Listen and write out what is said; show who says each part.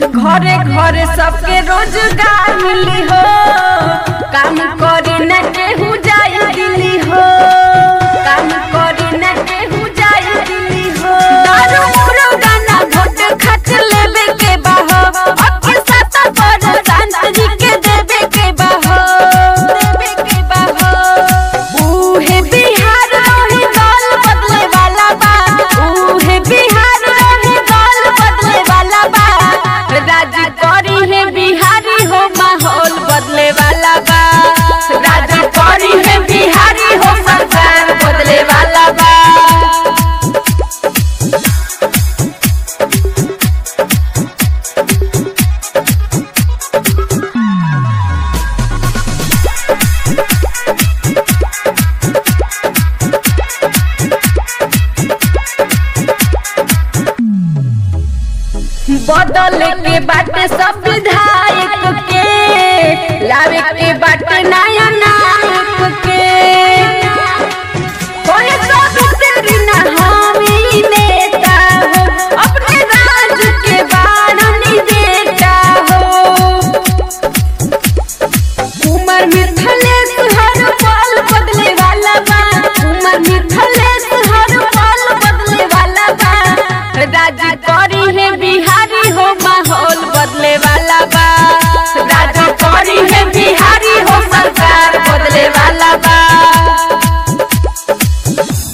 Speaker 1: घरे घरे सबके रोजगार मिली हो काम करे न केहू जाए दिल्ली हो काम करे न केहू जाए दिल्ली हो दारू उरो गाना घोट खच लेबे के बाहो अके साथ पर शांति के देबे के बाहो देबे के बाहो उहे बिहार रही दल बदले वाला बा उहे बिहार रही दल बदले वाला बा राज करी है बिहारी हो माहौल बदले वाला बा राज करी है बिहारी हो सरकार बदले वाला बा बदल के बाटे सब विधायक के लावे के बाटे नया